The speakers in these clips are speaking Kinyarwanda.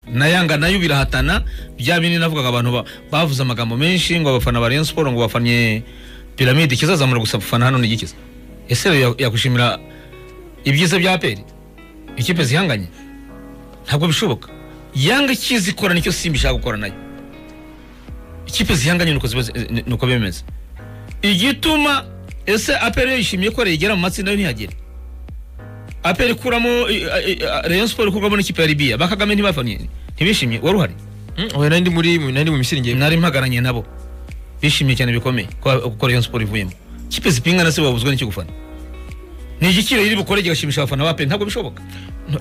na yanga nayo birahatana bya bindi navugaga abantu ba- bavuze amagambo menshi ngo abafana ba Rayon Sport ngo bafanye piramide ikizazamura gusa abafana hano n'igikiza ese rero yak- yakwishimira ibyiza bya peri ikipe zihanganye ntabwo bishoboka yanga ikizi ikora nicyo simba ishaka gukora nayo ikipe zihanganye nuko ziba zi- ni- nuko bimeze igituma ese aperi yishimiye ko yigera mu matsinda yo ntihagere aperi ikuramo i- i- i- rayon sport ikurwamo n'ikipe ya libiya ba kagame ntibafanye ntibishimye wari uhari oya nari ndi muri nari mu misirenge nari mpagaranye nabo bishimiye cyane bikomeye ko ko rayon sport ivuyemo ikipe zipingana se babuzwa n'icyo gufana ni igiciro iri bukore kigashimisha abafana ba peri ntabwo bishoboka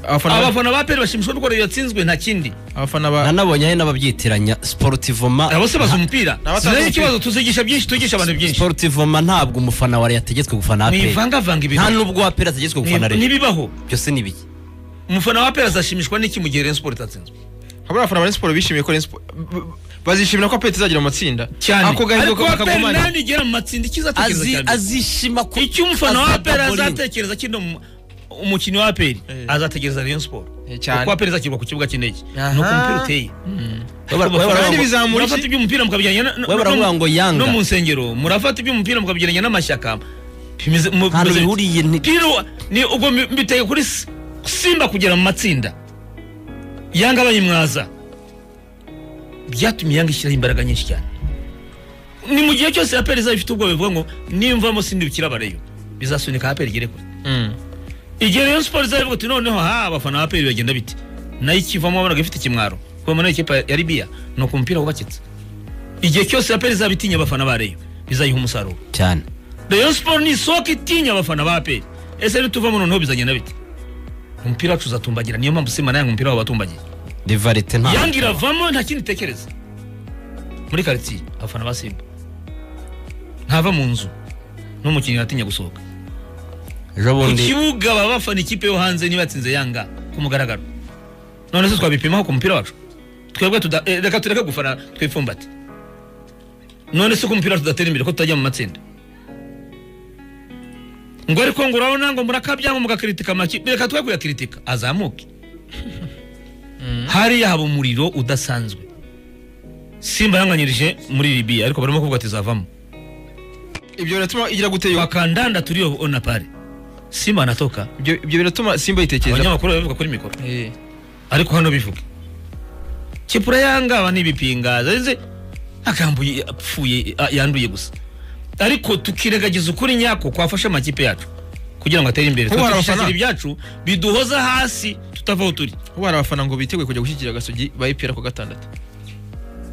abafana ba- abafana ba peri bashimishwa n'uko Rayon yatsinzwe nta kindi abafana ba nanabonye hari n'ababyitiranya sportivoma abo se bazi umupira N'abatazi sinari umupira. ikibazo tuzigisha byinshi tugisha abantu byinshi sportivoma ntabwo umufana wa Rayon ategetswe gufana aperi mwivangavanga nta ibintu nubwo wa aperi ategetswe Ni- gufana Rayon n'ibibaho byose ni ibiki umufana wa peri azashimishwa n'iki mu gihe rayon sport itatsinzwe habura abafana ba Rayon Sport bishimiye ko Rayon Sport b- b- bazishimira ko apeti izagera mu matsinda cyane ako gahigo ariko wa peri bakagumana nani igera mu matsinda icyo izatekereza Azi- cya mbere azishima ku icyo umufana wa azada peri bowling. azatekereza kino mu- umukinnyi wa peri Eh. azatekereza rayon sport Eh, cyane. kuko wa peri izashyirwa ku kibuga cy'indege Aha. ni uko umupira uteye Baba- baba- Kandi baba- bizamura murafata iki? iby'umupira mukabijyana na- na- We baravuga ngo Yanga. no mu nsengero murafata iby'umupira mukabijyana n'amashyaka bimeze mu- nta bimeze- bihuriye ni- piro ni ubwo mbi- mbiteye kuri S- simba kugera mu matsinda yanga bayimwaza byatumye yanga ishyiraho imbaraga nyinshi cyane ni mu gihe cyose aperi izaba ifite ubwoba bivuga ngo nimvamo sindibukira abareyo bizasunika aperi igere kure Mm. igihe rero siporo izabivuga ati noneho ha abafana ba aperi bagenda bite nayo ikivamo wabonaga ifite ikimwaro kubamo nayo ikipe ya libiya ni uku umupira wubakitse igihe cyose aperi izaba itinya abafana ba reyo bizayiha umusaruro cyane Rayon Sport ni isoko itinya abafana ba APR. Ese nituvamo noneho bizagenda bite? Umupira wacu uzatumbagira niyo mpamvu Simba nayanga umupira wabo batumbagira. rivarite nta Yanga iravamo nta kindi itekereza. Muri quartier abafana ba Simba. Ntava mu nzu n'umukinnyi atinya gusohoka. ejo Ku bundi kibuga baba bafana ikipe yo hanze niba yatsinze Yanga ku mugaragaro. None se twabipimaho ku mupira wacu? Twebwe tuda- eh, reka tureke gufana twifumbate. None se ko umupira wacu tudatera imbere ko tutajya mu matsinda? ngo ariko ngo urabona ngo murakabyango mugakritika amakipe reka twe kuyakritika azamuke hariya haba umuriro udasanzwe simba yanganyirije muri libiya ariko barimo kuvuga ati zavamo ibyo biratuma igira gute yo bakandanda turiyo ona pare simba anatoka ibyo ibyo biratuma simba yitekereza abanyamakuru babivuga kuri mikoro Eh. ariko hano bivuge kipura yangaba n'ibipinga zeze agambo yi- apfuye a- yanduye gusa ariko tukiregagiza ukuri nyako kwafasha amakipe yacu kugira ngo atere imbere Kuba hari Twe abafana. twishakira ibyacu biduhoza hasi tutava aho turi ubu hari abafana ngo biteguye kujya gushyigikira gasogi ba EPR ku wa gatandatu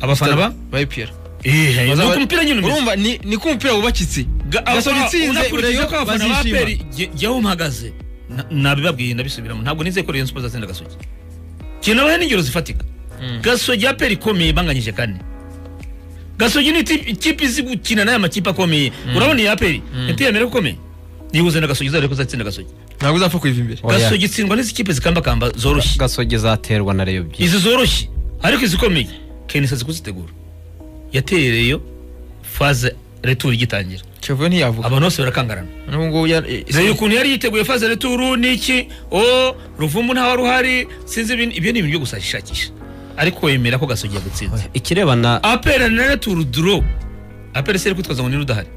abafana ba ba EPR Eh, ni uko umupira nyine umeze urumva ni ni ko umupira wubakitse Ga- gasogi abafana- itsinze unakurikije Rayon ko abafana ba bazishima. peri jye aho mpagaze na- nabibabwiye ndabisubiramo ntabwo nizeye ko Rayon Sports azatsinda gasogi kinabahe n'ingero zifatika gasogi ya peri ikomeye banganyije kane gasogi ni ikipe- ikipe izi gukina n'aya makipe akomeye urabona iya peri yatiyemera ko ikomeye yihuze na gasogi izarebe ko izatsinda gasogi ntabwo uzapfa kuyiva imbere Oya. gasogi itsindwa n'izi kipe zikambakamba zoroshye gasogi zaterwa na Rayon byinshi izi zoroshye ariko izikomeye kenisa zikuzitegura yatereyeyo faze returu igitangira kiyovu ntiyavuga abantu bose barakangarana n'ubu ngubu ya- eh, Dore ukuntu yari yiteguye faze returu niki o ruvumbu ntawari uhari sinzi ibintu ibyo ni ibintu byo gushakisha ariko wemera ko gasogi yagutsinze ikirebana apera na returu duro apera se iri kwitwaza ngo niba udahari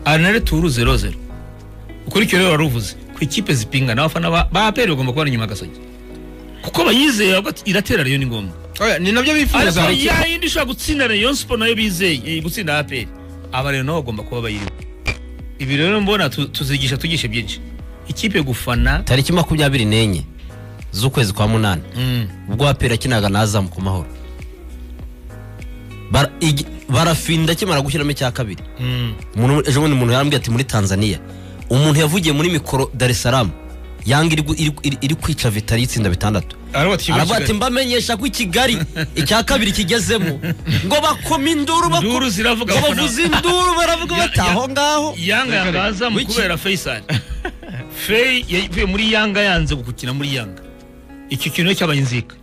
ari na returu zero zero ukurikira rero wari uvuze ku ikipe zipingana abafana ba- ba apera bagomba kubana inyuma ya gasogi kuko bayizeye ahubwo ati, iratera rero ni ngombwa oya, ni nabyo ariko bifuza ya yindi ishobora gutsinda Rayon Sport nayo bizeye eh, gutsinda APR aba rero nabo bagomba kuba bayiriho ibi rero mbona tu- tuzigisha tugishe byinshi ikipe gufana tariki makumyabiri n'enye z'ukwezi kwa munani ubwo aperi akinaga na azamu ku mahoro Bara- igi- barafinda akimara gushyiramo icya kabiri Umuntu- ejo bundi umuntu yarambwiye ati muri tanzania umuntu yavugiye muri mikoro dar es salaam yanga iri gu- iri- iri- iri kwica vitari y'itsinda bitandatu aravuga ati mbamenyesha ko i kigali icya kabiri kigezemo ngo bakoma induru bako- Induru ziravuga, ngo abafana- bavuze induru baravuga Ya- bati ya- aho ngaho yanga yanga azamu Wiki. kubera Faisal Fei yavuye muri yanga yanze gukina muri yanga iki kintu cy'abayinzika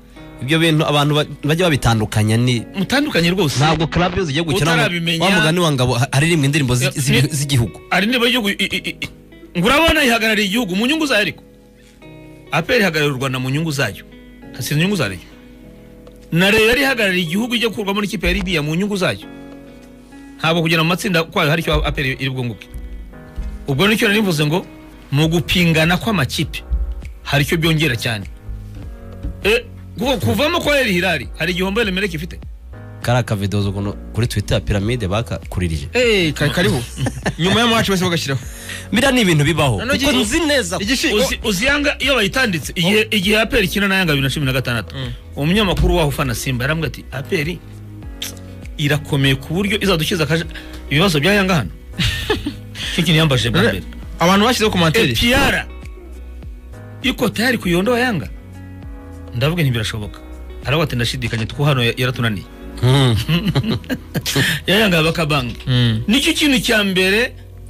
ibyo bintu abantu ba- bajya babitandukanya ni mutandukanye rwose ntabwo club iyo zigiye gukina Utarabimenya- wa mugani wa ngabo ha- haririmbwa indirimbo zi- Eh, z'ibi- ni- z'igihugu ari niba igihugu ngo urabona ihagarariye igihugu mu nyungu zayo ariko aperi ihagararira u rwanda mu nyungu zayo si inyungu za Rayon na Rayon yari ihagarariye igihugu ijya gukurwamo n'ikipe ya Libya mu nyungu zayo ntabwo kugera mu matsinda kwayo hari icyo aperi iri bwunguke ubwo nicyo nari nivuze ngo mu gupingana kw'amakipe hari icyo byongera cyane Eh, kuva- kuvamo kwa Al Hilal hari igihombo Emelec ifite kariya kavidozo ukuntu kuri twita ya piramide bakakuririje Eh, ka- kariho nyuma y'amawacu bose bagashyiraho biriya ni ibintu bibaho Noneho kuko igihe- nzi neza ko- igishi- Uzi- uzi yanga iyo bayitanditse igihe igihe aperi ikina na yanga bibiri na cumi na gatandatu umunyamakuru waho ufana simba yarambwira ati aperi tsk, irakomeye ku buryo izadukiza akaje ibibazo bya yanga hano cyo kintu yambajije bwa mbere abantu bashyizeho komantere epiyara iko tayari kuyondoa yanga ndavuga nti birashoboka aravuga ati ndashidikanya kuko hano ya- yaratunaniye Mm. ya yanga bakabanga Mm. nicyo kintu cya mbere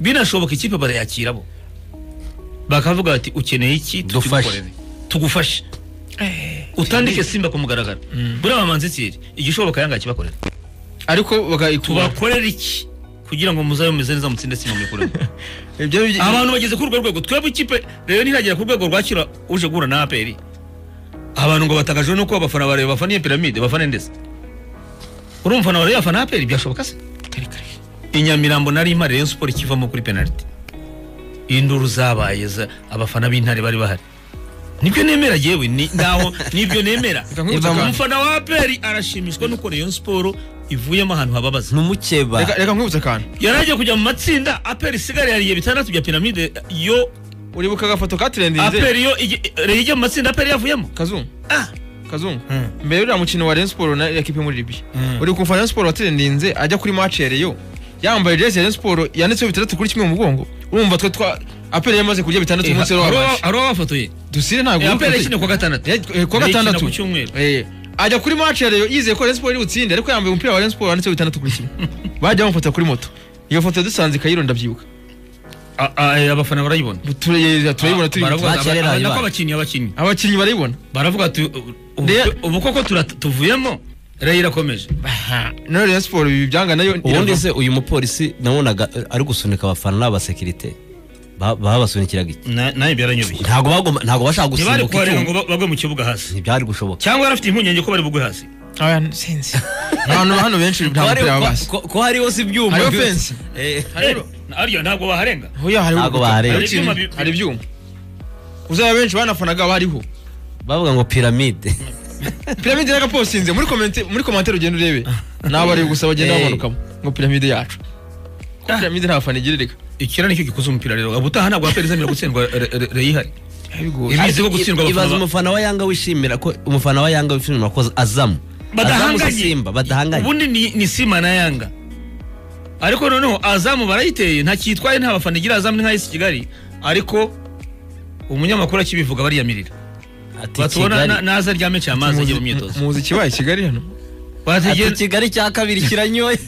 binashoboka ikipe barayakira bo bakavuga bati ukeneye iki Dufashe. tukigukorere. tugufashe utandike simba ku mugaragaro buriya bamanze tsiri igishoboka yanga kibakorera ariko bagayikura tubakorera iki kugira ngo muzabe mumeze neza mutsinde simba muyikuremo ibyo bi- abantu bageze kuri urwo rwego twebwe ikipe rero ntiragera ku rwego rwakira uje guhura na aperi abantu ngo batangajwe nuko abafana barebe bafana iyo piramide bafana ndetse uri umufana warebe afana aperi byashoboka se i nyamirambo nari imari rayon sport ikivamo kuri penaliti induru zabaye za- abafana b'intare bari bahari nibyo nemera yewe ni- naho nibyo nemera nkwibutsa akantu. umufana wa aperi arashimishwa nuko rayon sport ivuyemo ahantu hababaza ni umukeba Reka- reka nkwibutse akantu yari agiye kujya mu matsinda aperi isigaye yariye bitandatu bya piramide yo uribuka agafoto katirendinze aperi yo igi- Rayon ijya mu matsinda aperi yavuyemo kazungu Ah. kazungu Mm. mbere y'uriya mukino wa Rayon Sport na ekipe muri Libya Mm. uri kumva Rayon Sport watirendinze ajya kuri match ya Rayon yambaye jezi ya Rayon Sport yanditseho bitandatu kuri kimwe mu mugongo urumva twe twa aperi yamaze kurya bitandatu Eh, umunsi ha- wari hari wabanje uwa- hari uwabafotoye dusire ntabwo Eh, uri aperi kure. yakiniye ku wa gatandatu Eh, eh, ku wa Rayon ikina gatandatu ku cyumweru Eh, ajya kuri match ya Rayon yizeye ko Rayon Sport iri butsinde ariko yambaye umupira wa Rayon Sport wanditseho bitandatu kuri kimwe bajya bamufata kuri moto iyo foto yadusanze Kayiro ndabyibuka A- a- eh, abafana barayibona Ture- turayibona turi Baravuga Match aba- yari aba- nako yarayibaye. abakinnyi abakinnyi abakinnyi barayibona baravuga ati u- u- Rero- ubu- ubu koko tura- tuvuyemo rayo irakomeje none Rayon Sport ibi byanga nayo ubundi irava. se uyu mupolisi nabonaga eh, ari gusunika abafana n'abasekirite ba- babasunikiraga iki Na- nayo byaranyubiye ntabwo bagomba ntabwo bashaka ntibari gusimbuka kubareba icyuma ngo ba- bagwe mu kibuga hasi ntibyari gushoboka cyangwa yari afite impungenge ko bari bugwe hasi abantu sinzi abantu hano benshi nta mupira babazi ko- ko hariho si ibyuma Hariho byose. fence. Eh, Eh, arya ntabwo baharenga hoya hariho Ntabwo urukuta. bahareba. Hariho ikintu- Hari ibyuma bi- hari ibyuma uzaba benshi banafanaga bariho bavuga ngo piramide piramide y'agaposinze muri komente- muri komantere ugenda urebe n'abari gusa bagenda Eh. bamanukamo ngo piramide yacu ko Ah. piramide nta fana igiririka ikira nicyo gikoze umupira rero ubutaha ntabwo aperi izemera gutsindwa Ra- Ra- rayo ihari bigoye Ibi- Biziho gutsindwa abafana ibaza ba- umufana wa yanga wishimira ko umufana wa yanga wishimira ko azamu Azamu si badahanganye simba badahanganye ubundi ni, ni sima na yanga ariko noneho azamu barayiteye nta cyitwaye nta bafana igira azamu ni nk'ay'isi kigali ariko umunyamakuru akibivuga bariyamirira ati batubona na- kigali naza ryame cya amazi ajye mu myitozo muzi ikibaye i kigali hano ati bategera kigali cya kabiri kiranyoye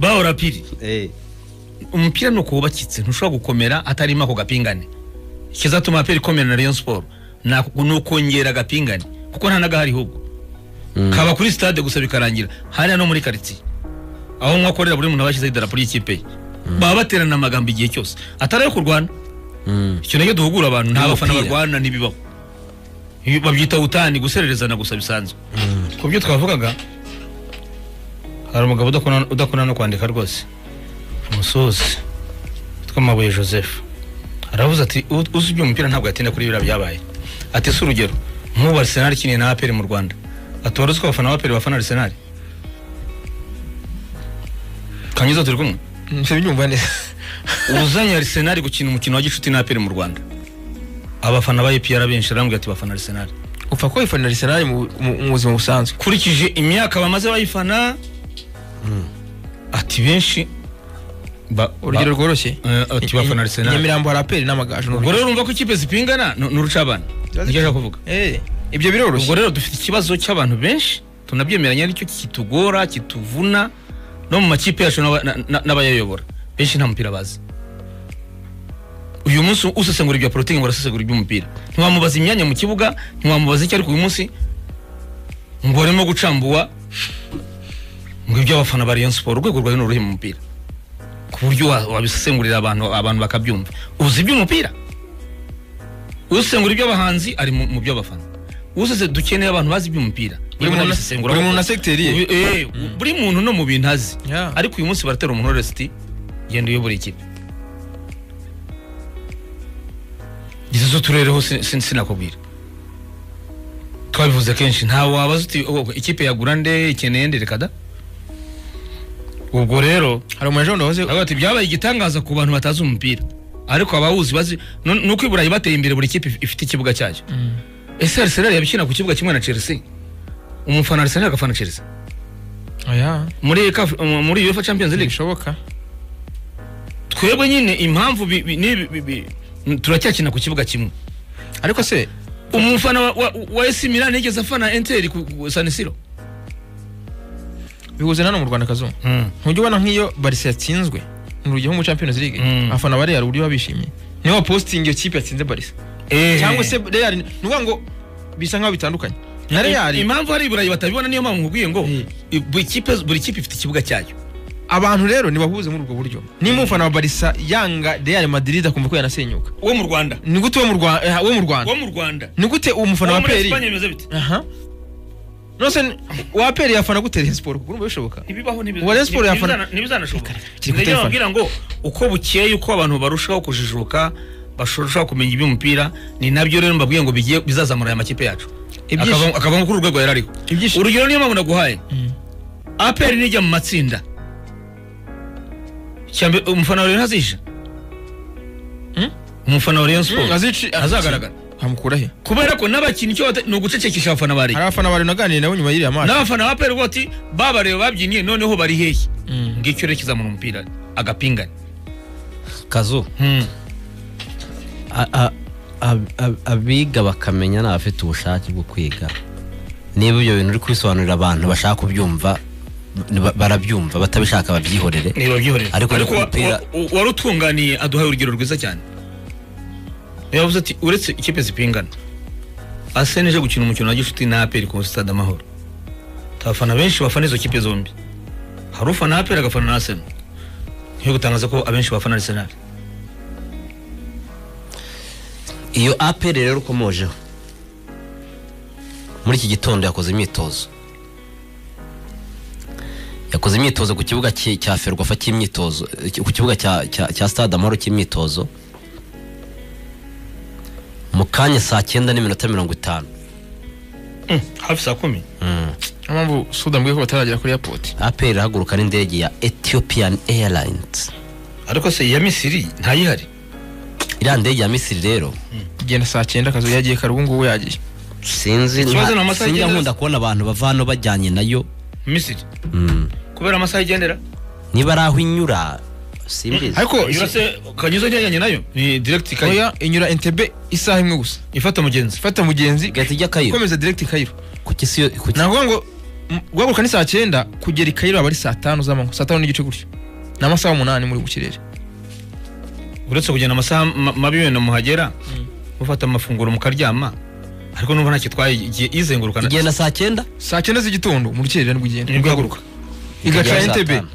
bahora piri Eh, umupira ni ukuwubakitse ntushobora gukomera hatarimo ako gapingane ikizatuma aperi ikomera na rayon sport ni ako- ni ukongera agapingane kuko nta n'agahari ahubwo Mm. kaba kuri stade gusa bikarangira hariya no muri karitsiye aho mwakorera buri muntu aba yashyizeho idarapo ry'ikipe ye baba baterana amagambo igihe cyose atari ayo kurwana mm. icyo nacyo duhugura abantu nta bafana Y'umupira. barwana ntibibaho Ibi babyita utani gusererezana gusa bisanzwe ku byo twavugaga hari umugabo udakunda- udakunda no kwandika rwose umusozi witwa mabuye joseph aravuze ati "U- uzi iby'umupira ntabwo yatinda kuri biriya byabaye ati si urugero nk'ubu arisenali ikiniye na aperi mu rwanda ati wari uzi ko abafana b'aperi bafana arisenali kanyizo turi kumwe ntibinyumva neza uzanye arisenali gukina umukino wa gicuti na aperi mu rwanda abafana ba epr benshi arambwira ati bafana arisenali upfa ko wifanira arsenal mu- mu mu buzima busanzwe ukurikije imyaka bamaze bayifana ati benshi ba- urugero ba- rworoshye eh, ati bafana arisenali nyamirambo hari aperi n'amagaju ubwo rero urumva ko ikipe zipingana ni ni urucabana nibyo ashaka kuvuga Eh, ibyo biroroshye ubwo rero dufite ikibazo cy'abantu benshi tunabyemeranya aricyo kitugora kituvuna no mu makipe yacu n'aba- na- na- n'abayayobora benshi nta mupira bazi uyu munsi usesengura ibya porotingi ngo arasesengura iby'umupira ntiwamubaza imyanya mu kibuga ntiwamubaza icyo ariko uyu munsi ngo arimo gucambuwa ngo iby'abafana ba Rayon Sport urwego rwawe ni uruhe mu mupira ku buryo wa- wabisesengurira abantu abantu bakabyumva uzi iby'umupira usengura iby'abahanzi ari mu mu by'abafana usese dukeneye abantu bazi iby'umupira Buri muntu- abisesengura buri kuko- muntu na segiteri ye. Ubi- eh, buri muntu no mu bintu azi Yeah. ariko uyu munsi baratera umuntu wese uti genda uyobora ikipe izi z'uturereho sinakubwira twabivuze kenshi ntawe wabaza uti "Oh, ikipe yagura nde ikeneye nde reka da ubwo rero hari umu agent wahoze Avuga ati byabaye igitangaza ku bantu batazi umupira ariko abawuzi bazi nu- nuko i Burayi bateye imbere buri kipe if- ifite ikibuga cyayo ese Arsenal yabikina ku kibuga kimwe na Chelsea umufana Arsenal agafana Chelsea oya muri CAF muri UEFA Champions League ntibishoboka twebwe nyine impamvu bi- bi- ni- bi- bi- n- turacyakina ku kibuga kimwe ariko se umufana wa- wa wa AC Milan yigeze afana Inter ku ku San Siro bihuze na hano mu rwanda kazungu ntujya ubona nk'iyo barisa yatsinzwe ni urugero nko muri champions league Mm. afana ba real uburyo baba bishimye niyo wapositinga iyo kipe yatsinze barisa Eh. cyangwa se real ni ukuvuga ngo bisa nk'aho bitandukanye na I- real impamvu hari i Burayi batabibona niyo mpamvu nkubwiye ngo Eh. i- buri kipe buri kipe ifite ikibuga cyayo abantu rero nibahuze muri ubwo buryo nimba umufana wa barisa yanga real madrid akumva ko yanasenyuka wo mu Rwanda ni gute wo mu Rwa- eh, wo mu rwanda wo mu Rwanda ni gute uwo mufana wo wa muri peri Espagne bimeze bite aha nose n- wa peri yafana gute Rayon Sport kuko urumva bishoboka ntibibaho Ubu Rayon Sports yafana- ntibizanashoboka kiri ku ndajya telefone. babwira ngo uko bukeye uko abantu barushaho kujijuka barushaho kumenya iby'umupira ni nabyo rero mbabwiye ngo bigiye bizazamura aya makipe yacu Ibyishimo- Akava- akava kuri uru rwego yari ariho Ibyishimo- urugero niyo mpamvu naguhaye aperi nijya mu matsinda cyambe umufana wa Rayon ntazisha Mm? umufana wa Rayon Sports azici azagaragara. hamukura he kubera ko n'abakinnyi icyo bata- ni ugucecekesha abafana bari hari abafana bari naganiriye nabo nyuma y'iriya maso n'abafana ba aperi bati babareba babyinnye noneho bari hehe ngicyo rero kizamura umupira agapingane kazu a- a- ab- ab- abiga bakamenya ni abafite ubushake bwo kwiga niba ibyo bintu uri kubisobanurira abantu bashaka kubyumva ba- barabyumva batabishaka babyihorere niba byihorera Ariko ariko wa- umupira- wa- wa- wari utunganiye aduhaye urugero rwiza cyane yavuze ati uretse ikipe zipingana asene ije gukina umukino wa gishuti na aperi ku stade amahoro abafana benshi bafana izo kipe zombi hari ufana aperi agafana na asene ntiyo gutangaza ko abenshi bafana arisenali iyo aperi rero ukomojeho muri iki gitondo yakoze imyitozo yakoze imyitozo ku kibuga cye- cya ferwafa cy'imyitozo eh, ku kibuga cya- cya cya stade amahoro cy'imyitozo mu kanya saa cyenda n'iminota mirongo itanu hafi saa kumi niyo mpamvu suda mbwiye ko bataragera kuri airport aperi irahaguruka n'indege ya ethiopian airlines ariko se iya misiri ntayihari iriya ndege ya misiri rero genda saa cyenda akazu yagiye kare ubu ngubu yagiye sinzi nta- Ikibazo ni amasaha sinjya agenda- nkunda kubona abantu bava hano bajyanye nayo misiri Mm. kubera amasaha igendera niba ari aho inyura simbizi ariko Iyo se kanyuze njyanye nayo ni direct kayi oya inyura entebe isaha imwe gusa ifata mugenzi fata mugenzi gahita ijya kayiro komeza direct i kayiro kuki siyo kuki navuga ngo m- guhaguruka ni saa cyenda kugera i kayiro aba ari saa tanu z'amanywa saa tanu n'igice gutyo ni amasaha umunani muri ku kirere uretse kugenda amasaha ma- mabi wenda muhagera mufata amafunguro mukaryama ariko n'ubwo ntacyo itwaye igiye izenguruka na- igenda saa cyenda saa cyenda z'igitondo mu rukerera nibwo igenda nibwo ihaguruka igaca Ikagera saa entebe tanu.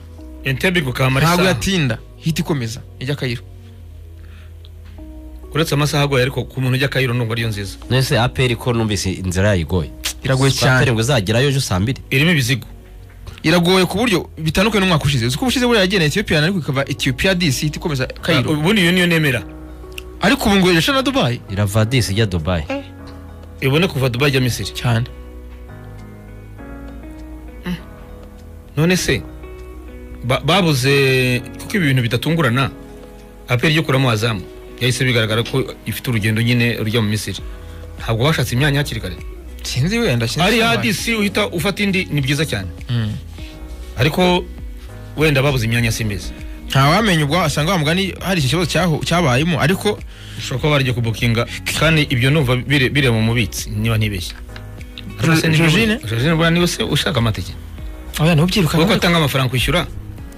entebe igukamara ntabwo isaha yatinda hita ikomeza ijya kayiro uretse amasaha agoye ariko ku muntu ujya kayiro nubwo ariyo nziza nese aperi ko numvise inzira yayo igoye iragoye saa cyane mbiri ngo izagerayo ejo saa mbiri irimo ibizigo iragoye ku buryo bitandukanye n'umwaka ushize uzi ko ubushize buriya yagenda etiyopiya ariko ikava etiyopiya disi ihita ikomeza Ah, kayiro ubundi iyo niyo nemera ariko ubu ngo irashya na dubayi irava disi ijya dubayi ibone kuva dubai ijya misiri cyane none se ba- babuze kuko ibi bintu bidatungurana aperi yo kuramo wazamu yahise bigaragara ko ifite urugendo nyine rujya mu misiri ntabwo bashatse imyanya hakiri kare sinzi wenda sinzi ari cyane. hadisi uhita ufata indi ni byiza cyane Mm. ariko wenda babuze imyanya simbizi ntawamenya ubwo wasanga wa mugani hari iki kibazo cyaho- cyabayemo ariko ushobora kuba barajya kubukinga kandi ibyo numva bire- bireba mu mubitsi niba ntibeshye Ariko se niba- Jorine? Jorine buriya niwe se ushaka amatike oya nawe kuko ubyirukamo atanga amafaranga kwishyura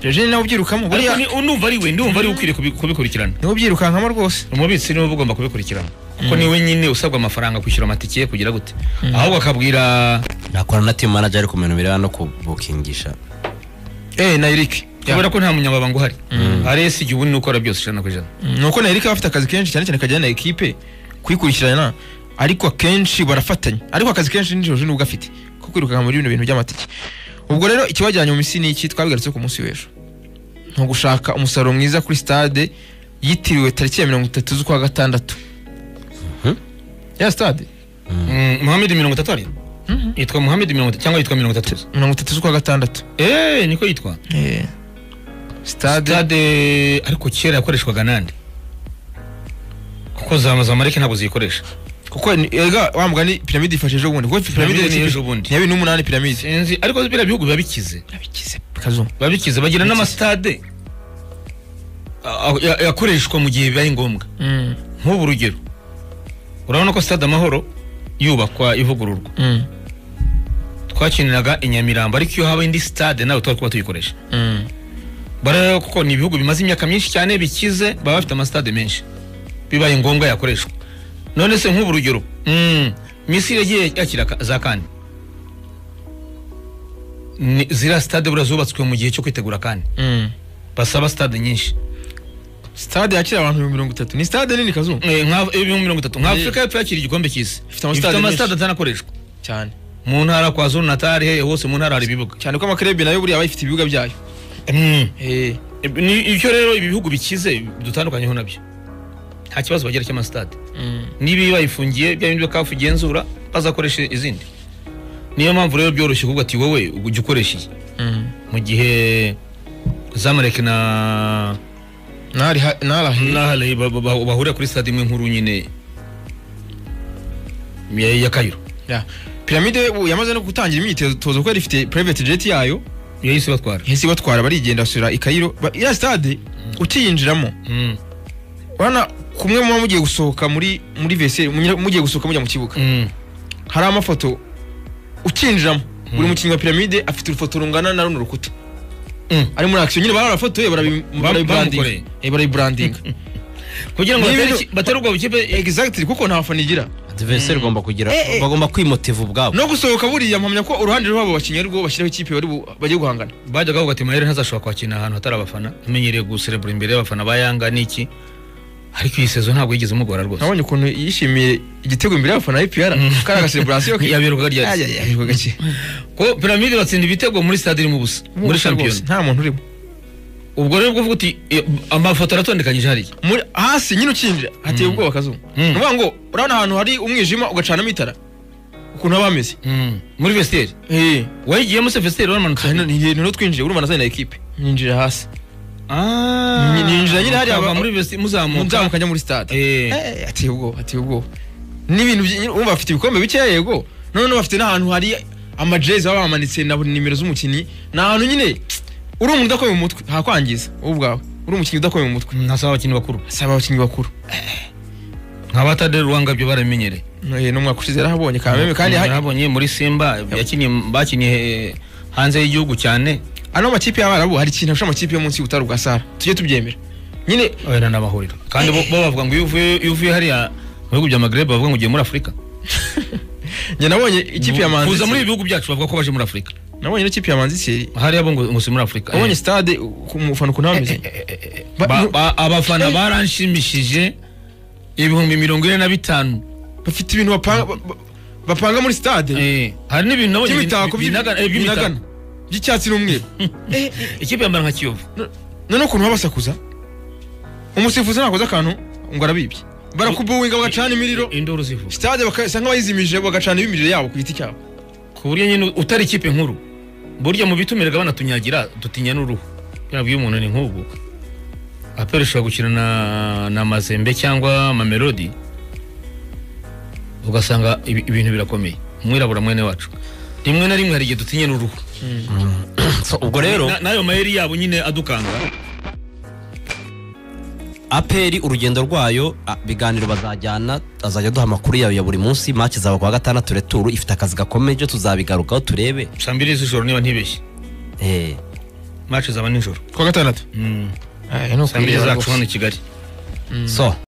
jejine nawe ubyirukamo ariko buriya ni- numva ari we numva ari we ukwiriye kubi- kubikurikirana niwe ubyirukankamo rwose umubitsi niwe uba ugomba kubikurikirana kuko niwe nyine usabwa amafaranga kwishyura amatike ye kugira gute ahubwo akabwira nakorana na timu manager ariko mu bintu birebana no kubukingisha eh na Eric kubera ko nta munyamabanga uhari ari esi igihe ubu ni ukora byose ijana ku ijana nuko na Eric aba afite akazi kenshi cyane cyane kajyana na ekipe kuyikurikirana ariko akenshi barafatanya ariko akazi kenshi nijoro ni ubwo afite ko kwirukanka muri bino bintu by'amatike ubwo rero ikibajyanye mu misi ni iki twabigarutse ku munsi w'ejo ni ugushaka umusaruro mwiza kuri stade yitiriwe tariki ya mirongo itatu z'ukwa gatandatu ya stade Mm, Muhammed mirongo itatu ari yitwa Muhammed mirongo itatu cyangwa yitwa mirongo itatu mirongo itatu z'ukwa gatandatu eh niko yitwa Eh, stade stade ariko kera yakoreshwaga nande kuko za zamareke ntabwo ziyikoresha kuko ni- erega wa mugani piramide ifashe ejo bundi kuko piramide Piramide ni ni ejo bundi. ni ya bibiri n'umunani piramide sinzi ariko biriya bihugu biba bikize bikize kazo biba bikize bagira n'amasitade a- a- ya- yakoreshwa mu gihe bibaye ngombwa mm. nk'ubu urugero urabona ko stade amahoro yubakwa ivugururwa mm. twakiniraga i nyamirambo ariko iyo haba indi stade nawe twari kuba tuyikoresha mm. bara kuko ni ibihugu bimaze imyaka myinshi cyane bikize baba bafite amasitade menshi bibaye ngombwa yakoreshwa none se nk'ubu urugero mm, misiri yagiye yakira ka- za kane Ni- ziriya sitade buriya zubatswe mu gihe cyo kwitegura kane mm. basaba sitade nyinshi stade yakira abantu ibihumbi mirongo itatu ni stade nini kazo Eh, nka ibihumbi mirongo itatu nka afurika y'epfo yakira igikombe cy'isi Ifite ifite amasitade amasitade menshi. atanakoreshwa cyane mu ntara kwa zuru natari hehe hose mu ntara hari ibibuga cyane ko amakrebe nayo buriya aba yifite ibibuga byayo Mm. eh Ib- ni ibyo rero ibi bihugu bikize dutandukanyeho nabyo nta kibazo bagira cy'amasitade mm. niba bayifungiye bya bindi kafu igenzura bazakoresha izindi niyo mpamvu rero byoroshye kuvuga ati wowe ujya ukoresha iyi mm. mu gihe zamareke na nari ha- narahe nahale ba- ba- ba- bahurira kuri stade imwe nkuru nyine ya ya kayiro ya piramide ubu yamaze no gutangira imyitozo kuko yari ifite private jet yayo yahise batwara yahise batwara barigenda basubira i Cairo Ba- ya stade ukiyinjiramo Mm, urabona kumwe muba mugiye gusohoka muri muri veseri mugiye gusohoka mujya mu kibuga mm, hari amafoto ukinjiramo buri mukinnyi wa piramide afite urufoto rungana na runo rukuta mm. ari muri akisiyo nyine barafotoye bamukoreye. barayiburandinga kugira ngo Ni batere ibintu- iki- batere ubwo bukipe exactly kuko nta fana igira adiveseri igomba kugira bagomba kwimotiva ubwabo no gusohoka buriya mpamya ko uruhande rwabo bakinnyi ari rwo bashyiraho ikipe bari bu- bagiye guhangana bajyaga bavuga ati mayere ntazashobora kwakira ahantu hatari abafana amenyereye guserebura imbere y'abafana ba yanga n'iki ariko iyi sezo ntabwo yigeze umugora rwose nabonye ukuntu yishimiye igitego imbere y'abafana y'ipiyara kari agasereburasiyo yabiruka rya ko piramide batsinda ibitego muri stade irimo ubusa muri shampiyona nta muntu urimo ubwo rero ubwo uvuga uti eh, amafoto aratondekanyije hariya muri hasi nyine ukinjira hateye ubwoba kazuba Mm. ni ukuvuga ngo urabona ahantu hari umwijima ugacanamo itara ukuntu haba hameze muri vestiaire Eh, wayigiyemo se vestiaire waramanutse kandi ni ibintu twinjiye urumva nazanye na ekipe ninjira hasi Ah, Ni- ninjira nyine hariya mukava ba- muri vestiaire muzamuka nzamuka njya muri stade Eh. Eh, hateye ubwoba hateye ubwoba n'ibintu byi- urumva bafite ibikombe bikeya yego noneho bafite n'ahantu hari amajezi baba bamanitse na buri nimero z'umukinnyi ni ahantu nyine uri umuntu udakomeye mu mutwe hakwangiza wowe ubwawe uri umukinnyi udakomeye mu mutwe ntasaba abakinnyi bakuru asaba abakinnyi bakuru nk'abatadere ruwangabyo barabimenyereye Eh, n'umwaka ushize yarahabonye kameme kandi hari- yarabonye muri simba yakiniye bakiniye eh, hanze y'igihugu cyane ano makipe y'abarabu hari ikintu afasha amakipe yo munsi y'ubutare ugasara tujye tubyemera nyine oya n'abahuriro kandi bo bo bavuga ngo iyo uvuye iyo uvuye hariya mu bihugu bya magreb bavuga ngo ugiye muri afurika njye nabonye ikipe ya manzi kuza muri ibi bihugu byacu bavuga ko baje muri afurika nabonye n'ikipe ya manzi seri hariya bo ngo ngo si muri afurika nabonye stade ku mufana ukuntu hameze Ba- Ba- nu- ba- abafana baranshimishije ibihumbi mirongo ine na bitanu bafite ibintu bapanga ba- ba- bapanga muri stade Eh, hari n'ibintu nabonye by'imitako bi- binaga- eh, by'ibinagana by'imitako by'icyatsi n'umweru ikipe yambara nka kiyovu No- noneho ukuntu babasakuza umusifuzi ntakoze akantu ngo arabibye barakubuwinga bagacana imiriro induru zivuga stade bakasa nk'abayizimije bagacana ibimiriro yabo ku giti cyabo ku buryo nyine utari ikipe nkuru burya mu bitumiraga banatunyagira dutinya n'uruhu yabwiye umuntu ni nk'ubu aperi ishobora gukina na, na mazembe cyangwa mamelodi ugasanga ibi- ibintu birakomeye umwirabura mwene wacu rimwe na rimwe hari igihe dutinya n'uruhu So, ubwo rero Na- n'ayo mayeri yabo nyine adukanga aperi urugendo rwayo a- ibiganiro bazajyana azajya aduha amakuru yayo ya buri munsi match zaba kuwa gatandatu returu ifite akazi gakomeje tuzabigarukaho turebe saa mbiri z'ijoro niba ntibeshye Eh, mace zaba nijoro kuwa gatandatu Mm. Ah, ya ni saa mbiri ukwireba zacu rwose. hano i kigali so